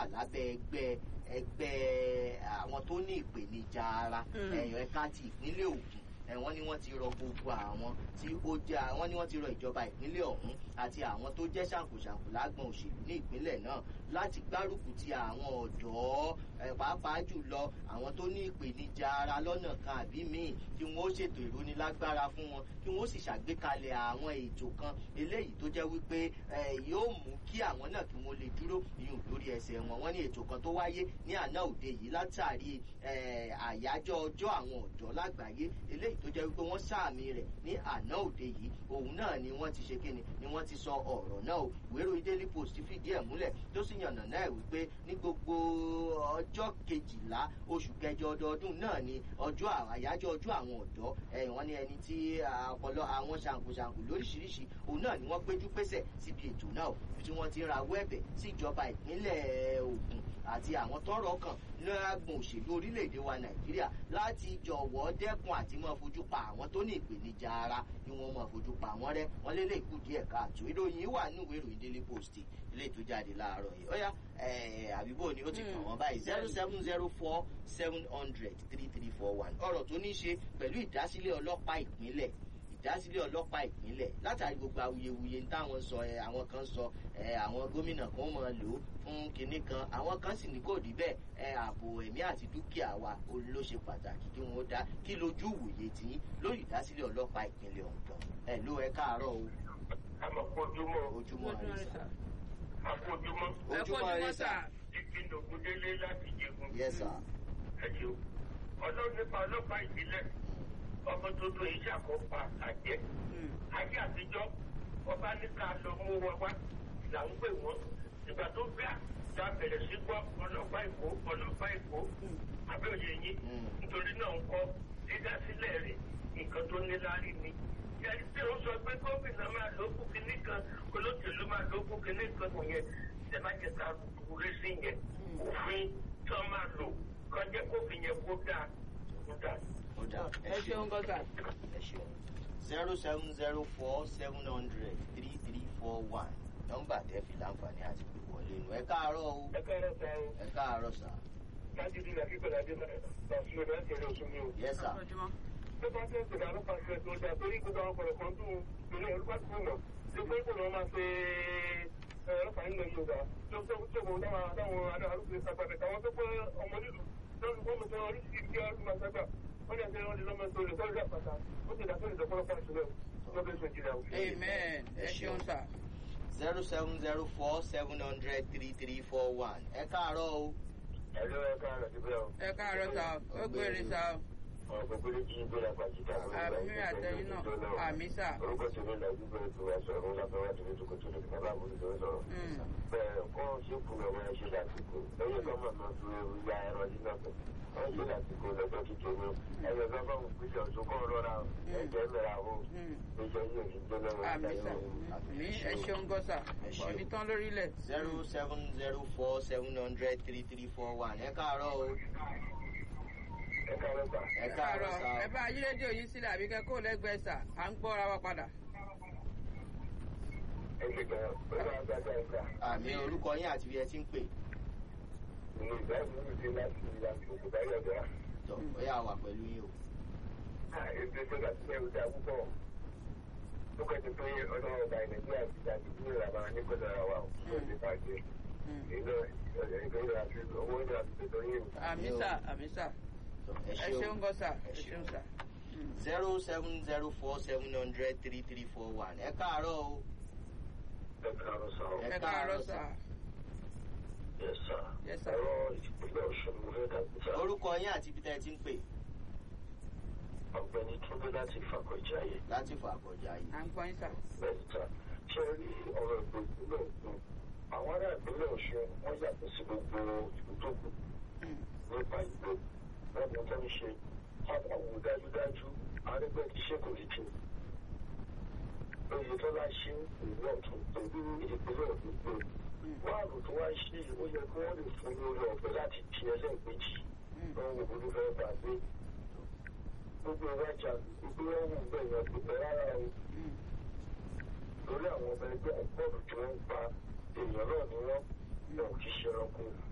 lábẹ́ ẹgbẹ́ ẹgbẹ́ àwọn tó ní ìpèníjà ara ẹ̀yọ̀ ẹ̀ka ti ìpínlẹ̀ Ògùn wọ́n ní wọ́n ti rọ gbogbo àwọn tí ó jẹ́ wọ́n ní wọ́n ti rọ ìjọba ìpínlẹ̀ ọ̀hún àti àwọn tó jẹ́ ṣàǹkóṣàǹkó lágbọ̀n òṣèlú ní ìpínlẹ̀ náà láti gbárùkù ti àwọn ọ̀dọ́ pàápàá jùlọ àwọn tó ní ìpèníjà ara lọ́nà kan àbí míì kí wọ́n ó ṣètò ìrónilágbára fún wọn kí wọ́n ó sì ṣàgbékalẹ̀ àwọn ètò kan eléyìí tó jẹ́ wípé yóò mú kí àwọn náà kí wọ́n lè dúró ìyún lórí ẹsẹ̀ wọn wọ́n ní ètò kan tó wáyé ní àná òde yìí látàrí àyájọ́ ọjọ́ àwọn ọ̀dọ́ lágbàáyé eléyìí tó jẹ́ wípé wọ́n sàmì rẹ̀ ní àná òde yìí òun náà ni wọ́n ti ṣe kíni ni wọ́n ti sọ ọ̀rọ̀ náà o ìwé ìròyìn Daily Post fìdí ẹ̀ múlẹ̀ tó sì yànnà náà wípé ní gbogbo ọjọ́ kejìlá oṣù kẹjọ ọdọọdún náà ni ọjọ́ àyájọ́ ọjọ́ àwọn ọ̀dọ́ wọ́n ní ẹni tí ọpọlọ àwọn ṣàǹkóṣàǹkó lóríṣiríṣi òun náà ni wọ́n péjú pésẹ̀ síbi ètò náà tí wọ́n ti rawọ́ ẹ̀bẹ̀ sí ìjọba ìpínlẹ̀ Ògùn àti àwọn tọ́rọ̀ kàn lágbọn òṣèlú orílẹ̀-èdè wa Nàìjíríà láti jọ̀wọ́ dẹ́kun àti máa fojú pa àwọn tó ní ìpèníjà ara ni wọ́n máa fojú pa wọ́n rẹ́ wọ́n lé lè kú díẹ̀ káàtó ìròyìn wà nínú ìwé ìròyìn Daily Post ilé tó jáde láàárọ̀ yìí ó yá àbíbò ni ó ti kàn wọ́n báyìí zero seven zero four seven hundred three three four one ọ̀rọ̀ tó ní í ṣe pẹ̀lú ìdásílẹ̀ ọlọ́pàá ìpínlẹ̀ ìdásílẹ̀ ọlọ́pàá ìpínlẹ̀ látàrí gbogbo awuyewuye táwọn sọ ẹ àwọn kan sọ ẹ àwọn gómìnà kan máa lò ó fún kinní kan àwọn kan sì ní kò rí bẹ́ẹ̀ ẹ ààbò ẹ̀mí àti dúkìá wa ló ṣe pàtàkì kí wọ́n dá kí lójú wòye tí lórí ìdásílẹ̀ ọlọ́pàá ìpínlẹ̀ ọ̀gbọ̀n ẹ ló ẹ káàárọ̀ o. àmọ́ ojúmọ́ ojúmọ́ rẹ sà. àfojúmọ́ ojúmọ́ rẹ sà. ìpinnu ògúndélé láti jẹun. yes sir. ẹ ṣeun ọlọ́run nípa ọlọ́pàá ìbílẹ̀ ọmọ tuntun yìí ṣàkópa àjẹ́ ayé àtijọ́ ọba ní ká lọ mú wọn wá là ń pè wọ́n ìgbà tó gbà tá a bẹ̀rẹ̀ sí gbọ́ ọlọ́pàá èkó ọlọ́pàá èkó àbẹ́òye yín nítorí náà ń kọ́ dídásílẹ̀ rẹ̀ nǹkan tó ní láárí ni. ẹni tí ó sọ pé gómìnà máa ló kú kinní kan olóṣèlú máa ló kú kinní kan kò yẹn ṣe má jẹ ká kúrẹ́ sí yẹn òfin tí wọ́n máa lò kọjá kófin yẹn kó dáa kó dáa ẹ ṣeun gọ́gà. ẹ ṣeun zero seven zero four seven hundred three three four one nọ́mbà tẹ́ fi láǹfààní àti pè wọlé nu ẹ káàárọ̀ o ẹ káàárọ̀ sá o ẹ káàárọ̀ sà. láti dín ní akíkọ̀ọ́ adé náà lọ́sùn lọ́dọ̀ ẹ̀kẹ́rẹ́ oṣù mi o. yes sir. tó bá tẹ̀ sọ̀rọ̀ àlọ́pàá ṣe tó dáa torí gbogbo àwọn ọ̀pọ̀lọpọ̀ kan tún ìlú ọlọ́pàá tó mọ̀ tó pé kò lọ́ máa ṣe ọlọ́pàá nílẹ̀ Yorùbá tó tó tó kò dáwọn adáwọn arúgbó ìsàpàdé àwọn tó pé ọmọ nílùú lọ́dún fún mi sọ oríṣiríṣi ọdún máa sábà wọ́n ní ẹgbẹ́ wọn ní lọ́mọ tó lè tọ́jú àpàtà ó ti dàpọ̀ ìdọ̀pọ̀lọpọ̀ ìṣúná lọ́bẹ̀ sọ ìjìnlẹ̀ àwọn. amen ẹ ṣeun sà. zero seven zero four seven hundred three three four one ẹ káàárọ̀ o. ẹ̀rọ ẹ̀ka rẹ̀ ti bẹ́ẹ̀ o. ẹ káàárọ̀ sà ó gbére sà ó. ọ̀pọ̀ pé kí n gbéra pàjítà. àmì àtẹ̀yìn náà àmì sà. orúkọ tí mi làjú bẹ́ẹ̀ tó wá sọ̀rọ̀ ńlá fẹ́ wá tó ní tòkòtò ní bàbá àbúrò tó ń sọ̀rọ̀. bẹ́ẹ̀ kọ́ ṣé kùnà wọn ṣe lásìkò lẹ́yìn kọ́ mọ̀ náà tó ya ẹran nínú ọ̀pẹ̀ wọ́n ṣe lásìkò lọ́jọ́ kékeré ẹ̀yẹ bàbá òun pèsè ọ̀ṣun kọ́ rọra ẹ̀jẹ̀ mẹ́ra o ẹ̀jẹ̀ yóò ní gbẹ́lẹ́ wọn. àmì sà àmì ẹ ṣeun gọ́sà ọ̀ní tán lórílẹ̀. zero seven zero four seven hundred three three four one ẹ káàárọ̀ o. ẹ káàárọ̀ sà. ẹ káàárọ̀ sà ẹ bá ayé rédíò yìí sílẹ̀ àbí kẹ́kọ̀ọ́ lẹ́gbẹ̀ẹ́ sà à ń gbọ́ra wa padà. ẹ ṣe gan pẹ̀lú agbájá ìgbà. àmì orúkọ yín àti bí ẹ ti ń pè. ìlú ìdáhùn mi ti láti láti òkú báyọ̀ dá. tọ́ ó yà wà pẹ̀lú yín o. ètò ìjọba ti fẹ́ ọjà púpọ̀. ó kẹ́ ti pé ọ̀dọ́ ọba nàìjíríà ti dàbí ní ìlànà nípínlẹ̀ ara wa ó ti bàjẹ́. ìlú ìgbéyàwó àti owó ìlú àti ìtọ́jú yìí. àmì sà àmì sà Tọ́, ẹ ṣeun gọ́sà ẹ ṣeun sà. zero seven zero four seven hundred three three four one ẹ káàárọ̀ o. ẹ káàárọ̀ sà. ẹ káàárọ̀ sà. Yes, sir. Yes, sir. Ẹ̀rọ ìpínlẹ̀ Ọ̀ṣun mo fẹ́ dàbí sá. orúkọ yín àti ibi tẹ́ ẹ ti ń pè Ọ̀gbẹ́ni Túndé láti Fàkọ̀jáyé. láti fà àkọjá yìí. à ń gbọ́ yín sà. Bẹ́ẹ̀ni sá. Ṣé ẹ rí ọ̀rọ̀ ìbò ìpínlẹ̀ Ọ̀ṣun? Àwọn ará ìpínlẹ̀ Ọ̀ṣun wọ́n yàtọ̀ sí gbogbo ìlú tó kù nípa ìbò. Wọ́n mọ tó ń ṣe. Àwọn wò dájúdájú arẹ́gbẹ́ ti ṣe kò rí jù. Oyètọ́lá ṣe ìlú ọ̀tún pẹ̀lú ìpínlẹ̀ Ọ̀ṣun pé wáàlù tó wá ṣe ó yẹ kí wọ́n lè fún ní orí ọ̀fẹ́ láti di ẹlẹ́ẹ̀kejì. Wọ́n wò ó fẹ́ gbà pé gbogbo ìwájà gbogbo ẹ̀wọ̀n bẹ̀rẹ̀ gbogbo rárá o lórí àwọn ọmọ ẹgbẹ́ àgbọ̀dù tí wọ́n ń pa èèyàn náà ni wọ́n náà kì í ṣe ẹranko